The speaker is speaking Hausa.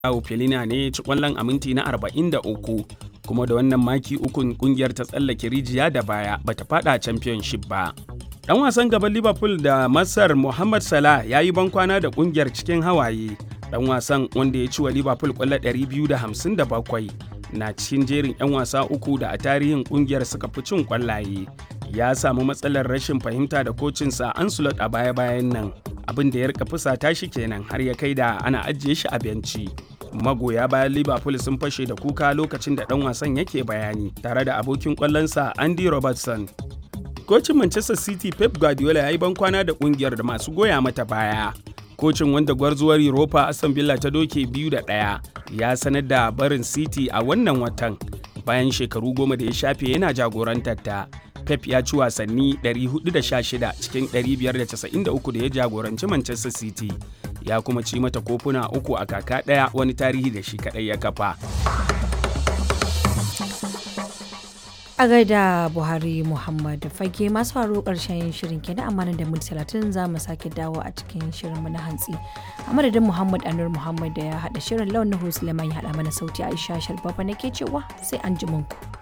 Joao Felina ne ci kwallon a minti na 43 kuma da wannan maki ukun kungiyar ta tsallake rijiya da baya bata fada championship ba. Dan wasan gaban Liverpool da Masar Mohamed Salah ya yi bankwana da kungiyar cikin hawaye. Dan wasan wanda ya ci wa Liverpool kwallo 257 na cikin jerin 'yan wasa uku da a tarihin kungiyar suka fi cin kwallaye. Ya samu matsalar rashin fahimta da kocinsa Ancelot a baya-bayan nan. Abin da ya rika fusata shi kenan har ya kai da ana ajiye shi a benci. magoya bayan liverpool sun fashe da kuka lokacin da dan wasan yake bayani tare da abokin kwallonsa andy robertson kocin manchester city pep guardiola ya yi bankwana da kungiyar da masu goya mata baya kocin wanda gwarzuwar europa aston villa ta doke biyu da ɗaya ya sanar da barin city a wannan watan bayan shekaru goma da ya shafe yana jagorantar ta pep ya ci wasanni 416 cikin 593 da ya jagoranci manchester city ya kuma ci mata kofuna uku a kaka ɗaya wani tarihi da shi kaɗai ya kafa. a gaida buhari muhammad fage masu faru karshen shirin kenan amma da minti talatin za mu sake dawo a cikin shirinmu na hantsi a madadin muhammad anur muhammad da ya haɗa shirin launin suleiman ya haɗa mana sauti aisha sharbafa nake cewa sai an ji ku.